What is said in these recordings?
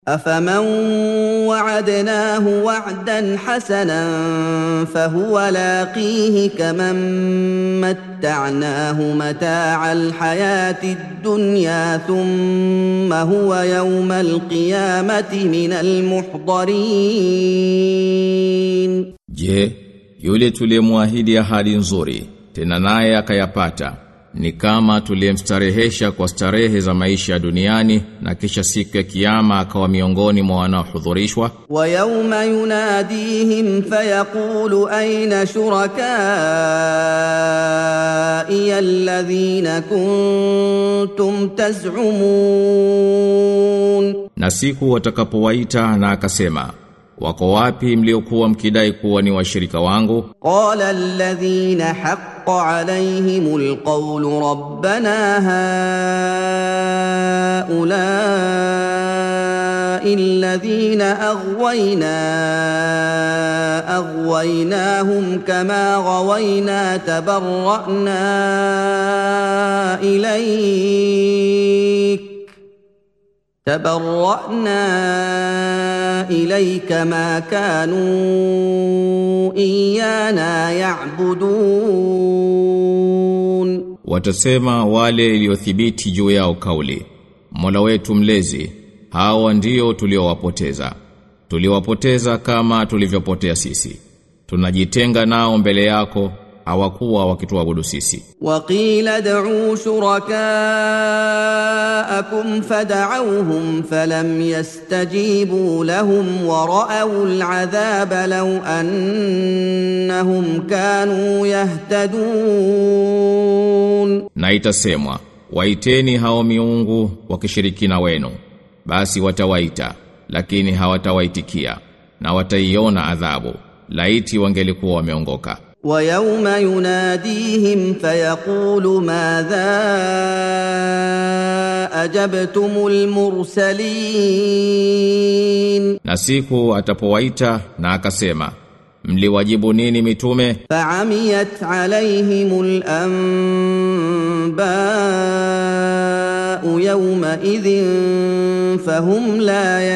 أفمن وعدناه وعدا حسنا فهو لاقيه كمن متعناه متاع الحياة الدنيا ثم هو يوم القيامة من المحضرين Je, yule tuliyemwahidi ahadi nzuri, tena naye akayapata, ni kama tuliyemstarehesha kwa starehe za maisha duniani na kisha siku ya kiyama akawa miongoni mwa wanaohudhurishwa? ويوم يناديهم فيقول أين شركائي الذين كنتم تزعمون Na siku watakapowaita na akasema, wako wapi mliokuwa mkidai kuwa ni washirika wangu? قال الذين حق عليهم القول ربنا هؤلاء الذين أغوينا أغويناهم كما غوينا تبرأنا إليك تبرأنا إليك ما كانوا إيانا يعبدون Watasema wale iliyothibiti juu yao kauli, Mola wetu mlezi, hawa ndio tuliowapoteza. Tuliwapoteza kama tulivyopotea sisi. Tunajitenga nao mbele yako, hawakuwa wakituabudu sisi. وقيل ادعوا شركاءكم فدعوهم فلم يستجيبوا لهم ورأوا العذاب لو أنهم كانوا يهتدون Na itasemwa, waiteni hao miungu wakishirikina wenu. Basi watawaita, lakini hawatawaitikia, na wataiona adhabu, laiti wangelikuwa wameongoka. ويوم يناديهم فيقول ماذا أجبتم المرسلين Na siku atapowaita na akasema, mliwajibu nini mitume? فعميت عليهم الأنباء يومئذ فهم لا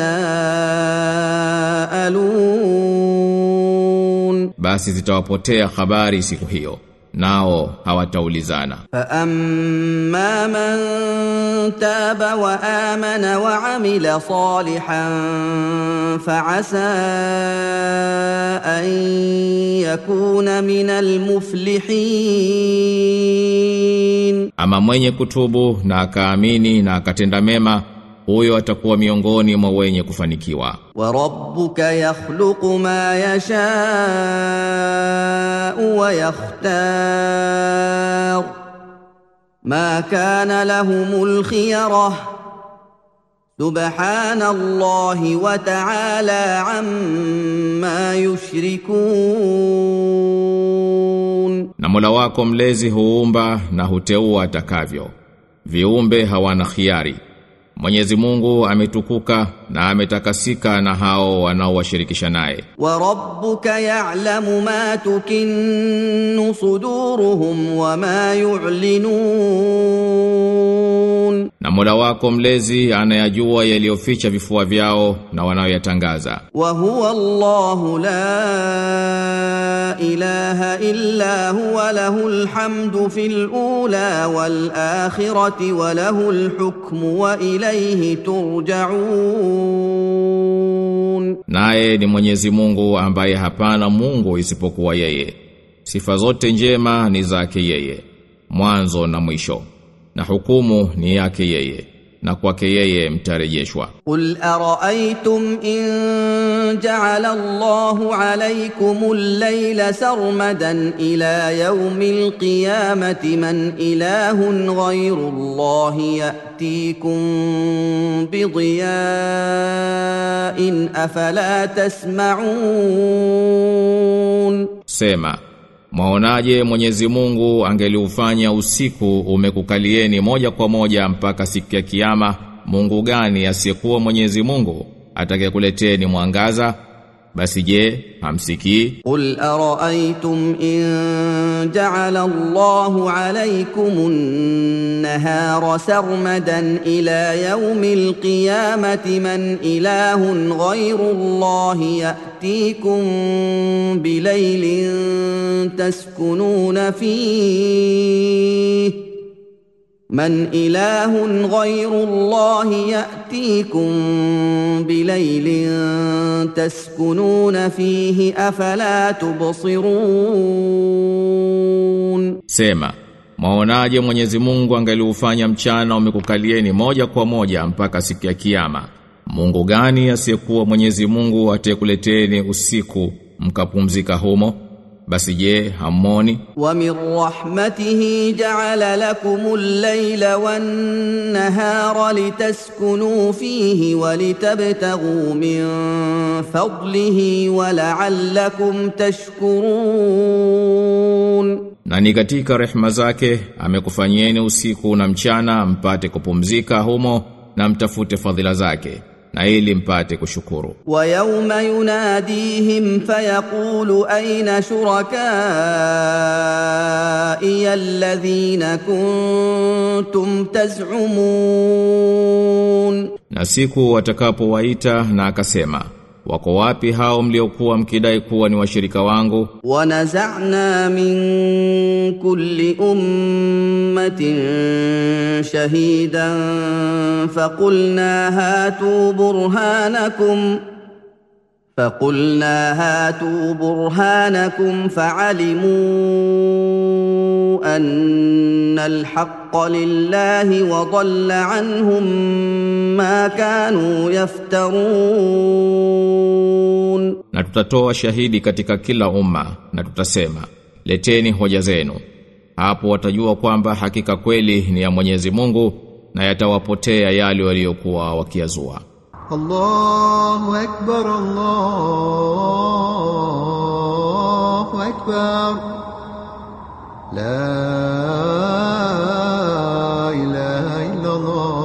يتساءلون Basi zitawapotea habari siku hiyo, nao hawataulizana. فأما من تاب وآمن وعمل صالحا فعسى أن يكون من المفلحين Ama mwenye kutubu na akaamini na akatenda mema, huyo atakuwa miongoni mwa wenye kufanikiwa. وربك يخلق ما يشاء ويختار ما كان لهم الخيره سبحان الله وتعالى عما يشركون Na Mola wako mlezi huumba na huteua atakavyo. Viumbe hawana khiari. Mwenyezi Mungu ametukuka na ametakasika na hao wanaowashirikisha naye. وربك يعلم ما تكن صدورهم وما يعلنون Na Mola wako mlezi anayajua yaliyoficha vifua vyao na wanayoyatangaza. وهو الله لا اله الا هو له الحمد في الاولى والاخره وله الحكم واليه ترجعون Naye ni Mwenyezi Mungu ambaye hapana Mungu isipokuwa yeye. Sifa zote njema ni zake yeye, mwanzo na mwisho. Na hukumu ni yake yeye, na kwake yeye mtarejeshwa. قل ارايتم ان جعل الله عليكم الليل سرمدا الى يوم القيامه من اله غير الله ياتيكم بضياء افلا تسمعون Sema, mwaonaje Mwenyezi Mungu angeliufanya usiku umekukalieni moja kwa moja mpaka siku ya kiyama, Mungu gani asiyekuwa Mwenyezi Mungu atakayekuleteni mwangaza? basi je hamsikii قل أرأيتم إن جعل الله عليكم النهار سرمدا إلى يوم القيامة من إله غير الله يأتيكم بليل تسكنون فيه من إله غير الله يأتيكم بليل تسكنون فيه أفلا تبصرون Sema, mwaonaje Mwenyezi Mungu angeliufanya mchana umekukalieni moja kwa moja mpaka siku ya kiyama? Mungu gani asiyekuwa Mwenyezi Mungu atekuleteni usiku mkapumzika humo? Basi je, hammoni? ومن رحمته جعل لكم الليل والنهار لتسكنوا فيه ولتبتغوا من فضله ولعلكم تشكرون Na ni katika rehema zake amekufanyieni usiku na mchana mpate kupumzika humo na mtafute fadhila zake na ili mpate kushukuru. ويوم يناديهم فيقول أين شركائي الذين كنتم تزعمون Na siku watakapowaita na akasema, wako wapi hao mliokuwa mkidai kuwa ni washirika wangu? ونزعنا من كل أمة شهيدا فقلنا هاتوا برهانكم فقلنا هاتوا برهانكم فعلموا أن الحق لله وضل عنهم ما كانوا يفترون Na tutatoa shahidi katika kila umma na tutasema, leteni hoja zenu. Hapo watajua kwamba hakika kweli ni ya Mwenyezi Mungu na yatawapotea yale waliokuwa wakiazua. الله أكبر الله أكبر لا إله إلا الله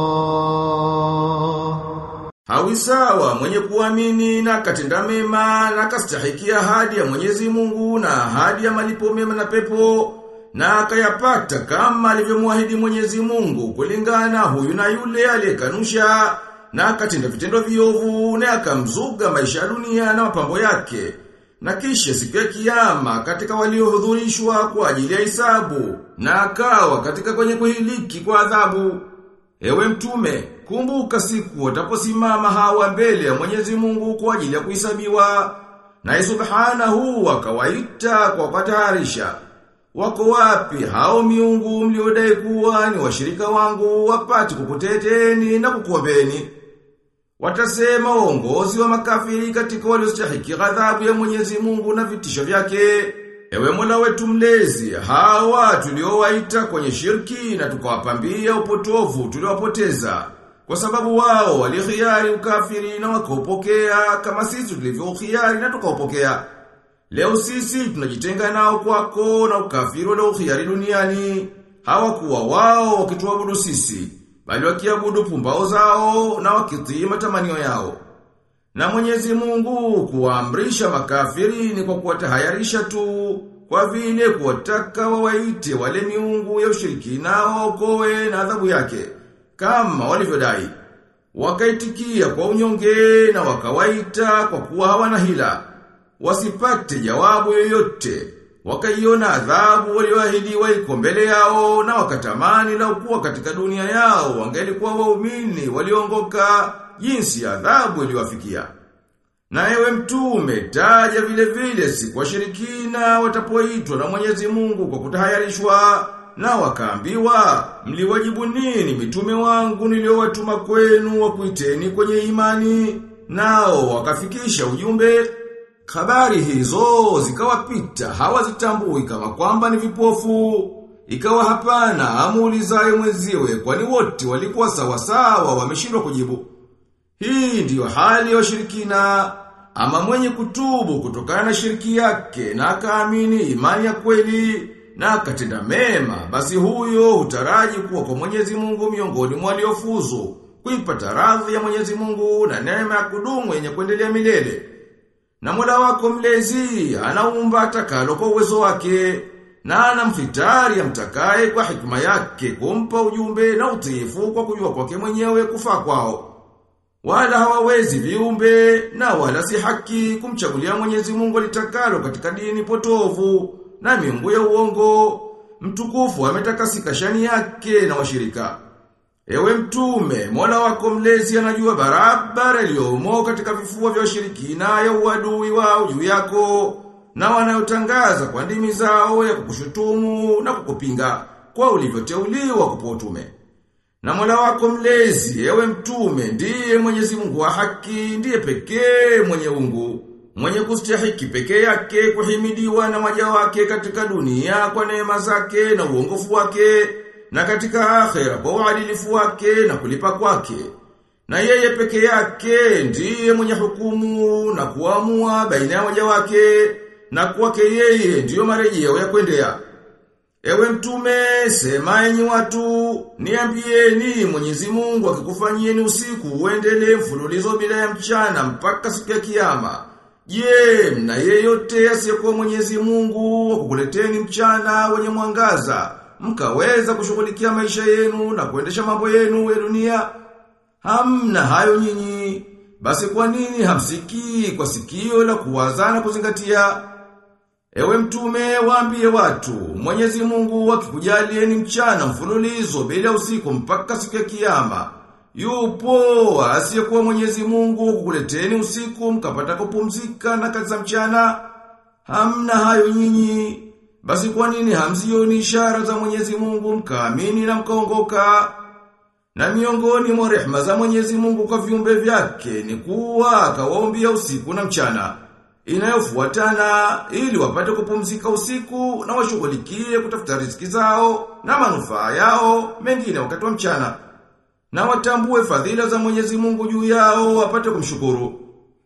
Hawi sawa mwenye kuamini na katenda mema na kastahiki ahadi ya Mwenyezi Mungu na ahadi ya malipo mema na pepo na akayapata kama alivyomwahidi Mwenyezi Mungu kulingana huyu na yule aliyekanusha na akatenda vitendo viovu na akamzuga maisha ya dunia na mapambo yake na kisha siku ya kiyama katika waliohudhurishwa kwa ajili ya hisabu na akawa katika kwenye kuhiliki kwa adhabu Ewe mtume, kumbuka siku wataposimama hawa mbele ya Mwenyezi Mungu kwa ajili ya kuhesabiwa. Na subhanahu akawaita kwa kutaharisha. Wako wapi hao miungu mliodai kuwa ni washirika wangu wapate kukuteteni na kukuombeni? Watasema waongozi wa makafiri katika waliostahiki ghadhabu ya Mwenyezi Mungu na vitisho vyake. Ewe Mola wetu mlezi, hawa tuliowaita kwenye shirki na tukawapambia upotovu tuliowapoteza. Kwa sababu wao walikhiari ukafiri na wakaupokea kama sisi tulivyokhiari na tukaupokea. Leo sisi tunajitenga nao kwako na ukafiri waliokhiari duniani. Hawakuwa wao wakituabudu sisi, bali wakiabudu pumbao zao na wakitii matamanio yao. Na mwenyezi mungu kuwaamrisha makafiri ni kwa kuwatahayarisha tu, kwa vile kuwataka wawaite wale miungu ya ushirikina waokoe na adhabu yake, kama walivyodai. Wakaitikia kwa unyonge na wakawaita kwa kuwa hawana hila. Wasipate jawabu yoyote. Wakaiona adhabu walioahidiwa iko mbele yao na wakatamani la kuwa katika dunia yao wangelikuwa waumini waliongoka jinsi adhabu iliwafikia. Na ewe mtume taja vile vile siku washirikina watapoitwa na Mwenyezi Mungu kwa kutahayarishwa na wakaambiwa mliwajibu nini mitume wangu niliowatuma kwenu wa kuiteni kwenye imani nao wakafikisha ujumbe Habari hizo zikawapita hawazitambui kama kwamba ni vipofu ikawa hapana amuulizaye mwenziwe kwani wote walikuwa sawa sawa wameshindwa kujibu hii ndiyo hali ya washirikina ama mwenye kutubu kutokana na shiriki yake na akaamini imani ya kweli na akatenda mema basi huyo hutaraji kuwa kwa Mwenyezi Mungu miongoni mwa waliofuzu kuipata radhi ya Mwenyezi Mungu na neema ya kudumu yenye kuendelea milele Na Mola wako mlezi anaumba atakalo kwa uwezo wake na anamfitari amtakaye kwa hikma yake kumpa ujumbe na utiifu kwa kujua kwake mwenyewe kufaa kwao. Wala hawawezi viumbe na wala si haki kumchagulia Mwenyezi Mungu alitakalo katika dini potovu na miungu ya uongo. Mtukufu ametakasika shani yake na washirika. Ewe mtume, Mola wako mlezi anajua barabara iliyomo katika vifua vya washirikina ya uadui wao juu yako na wanayotangaza kwa ndimi zao ya kukushutumu na kukupinga kwa ulivyoteuliwa kupo utume. Na Mola wako mlezi, ewe mtume, ndiye Mwenyezi Mungu wa haki, ndiye pekee mwenye ungu, mwenye kustahiki pekee yake kuhimidiwa na waja wake katika dunia kwa neema zake na uongofu wake, na katika akhera kwa uadilifu wake na kulipa kwake. Na yeye peke yake ndiye mwenye hukumu na kuamua baina ya waja wake, na kwake yeye ndiyo marejeo ya kuendea. Ewe mtume, sema enyi watu, niambieni Mwenyezi Mungu akikufanyieni usiku uendelee mfululizo bila ya mchana mpaka siku ya kiyama. Je, mna yeyote asiyekuwa Mwenyezi Mungu akukuleteni mchana wenye mwangaza, mkaweza kushughulikia maisha yenu na kuendesha mambo yenu ya dunia? Hamna hayo nyinyi. Basi kwa nini hamsikii kwa sikio la kuwaza na kuzingatia? Ewe mtume waambie watu, Mwenyezi Mungu akikujalieni mchana mfululizo bila usiku mpaka siku ya kiyama. Yupo asiyekuwa Mwenyezi Mungu kukuleteni usiku mkapata kupumzika na kazi za mchana. Hamna hayo nyinyi. Basi kwa nini hamzioni ishara za Mwenyezi Mungu mkaamini na mkaongoka? Na miongoni mwa rehema za Mwenyezi Mungu kwa viumbe vyake ni kuwa akawaombia usiku na mchana inayofuatana ili wapate kupumzika usiku na washughulikie kutafuta riziki zao na manufaa yao mengine wakati wa mchana na watambue fadhila za Mwenyezi Mungu juu yao wapate kumshukuru.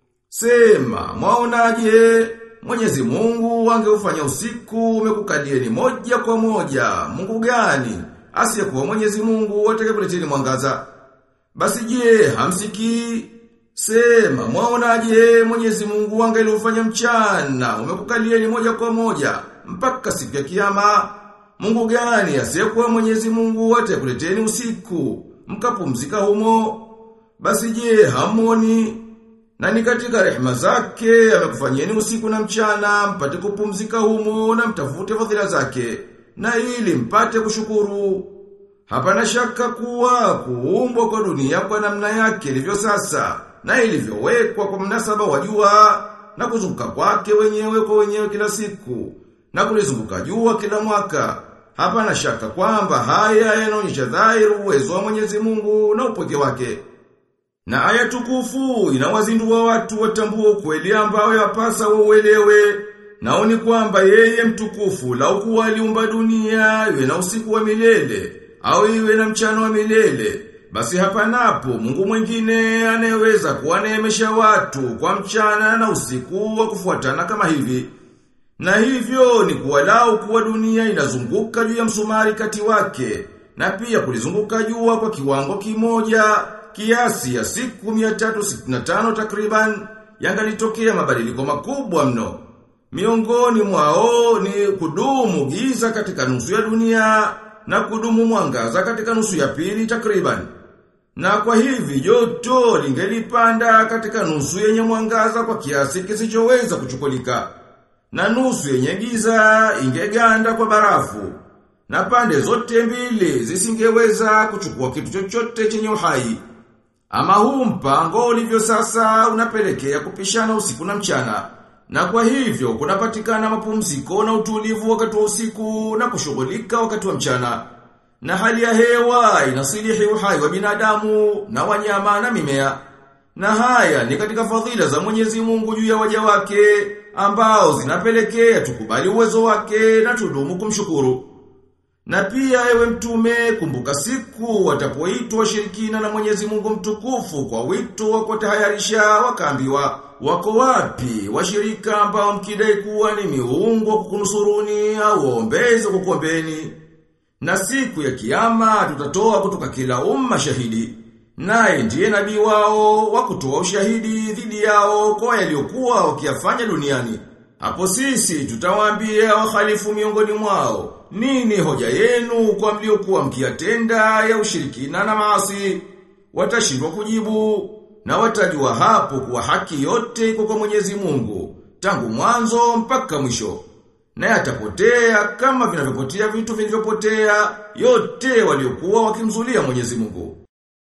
Sema, mwaonaje? Mwenyezi Mungu angeufanya usiku umekukalieni moja kwa moja. Mungu gani? Asiyekuwa Mwenyezi Mungu atakayekuleteni mwangaza. Basi je, hamsikii? Sema, mwaonaje Mwenyezi Mungu angeliufanya mchana, umekukalieni moja kwa moja, mpaka siku ya kiyama. Mungu gani asiyekuwa Mwenyezi Mungu atakuleteni usiku, mkapumzika humo? Basi je, hamoni? Na ni katika rehema zake amekufanyeni usiku na mchana, mpate kupumzika humo na mtafute fadhila zake, na ili mpate kushukuru. Hapana shaka kuwa kuumbwa kwa dunia kwa namna yake ilivyo sasa na ilivyowekwa kwa mnasaba wa jua na kuzunguka kwake wenyewe kwa wenyewe kila siku na kulizunguka jua kila mwaka. Hapana shaka kwamba haya yanaonyesha dhahiri uwezo wa Mwenyezi Mungu na upweke wake. Na aya tukufu inawazindua watu watambue ukweli ambao yapasa wauelewe. Nao ni kwamba yeye mtukufu lau kuwa aliumba dunia iwe na usiku wa milele au iwe na mchana wa milele basi hapanapo Mungu mwingine anayeweza kuwaneemesha watu kwa mchana na usiku wa kufuatana kama hivi. Na hivyo ni kuwalau kuwa dunia inazunguka juu ya msumari kati wake na pia kulizunguka jua kwa kiwango kimoja kiasi ya siku 365 takriban yangalitokea mabadiliko makubwa mno. Miongoni mwao ni kudumu giza katika nusu ya dunia na kudumu mwangaza katika nusu ya pili takriban. Na kwa hivi joto lingelipanda katika nusu yenye mwangaza kwa kiasi kisichoweza kuchukulika. Na nusu yenye giza ingeganda kwa barafu. Na pande zote mbili zisingeweza kuchukua kitu chochote chenye uhai. Ama huu mpango ulivyo sasa unapelekea kupishana usiku na mchana. Na kwa hivyo kunapatikana mapumziko na utulivu wakati wa usiku na kushughulika wakati wa mchana. Na hali ya hewa inasilihi uhai wa binadamu na wanyama na mimea. Na haya ni katika fadhila za Mwenyezi Mungu juu ya waja wake ambao zinapelekea tukubali uwezo wake na tudumu kumshukuru. Na pia ewe mtume kumbuka siku watapoitwa washirikina na Mwenyezi Mungu mtukufu kwa wito wa kutahayarisha wakaambiwa wako wapi washirika ambao mkidai kuwa ni miungu wa kukunusuruni au waombezi wa kukuombeni. Na siku ya kiyama tutatoa kutoka kila umma shahidi. Naye ndiye nabii wao wa kutoa ushahidi dhidi yao kwa yaliyokuwa wakiyafanya duniani. Hapo sisi tutawaambia wahalifu miongoni mwao, nini hoja yenu kwa mliokuwa mkiyatenda ya ushirikina na maasi? Watashindwa kujibu na watajua hapo kuwa haki yote iko kwa Mwenyezi Mungu, tangu mwanzo mpaka mwisho. Na yatapotea kama vinavyopotea vitu vilivyopotea yote waliokuwa wakimzulia Mwenyezi Mungu.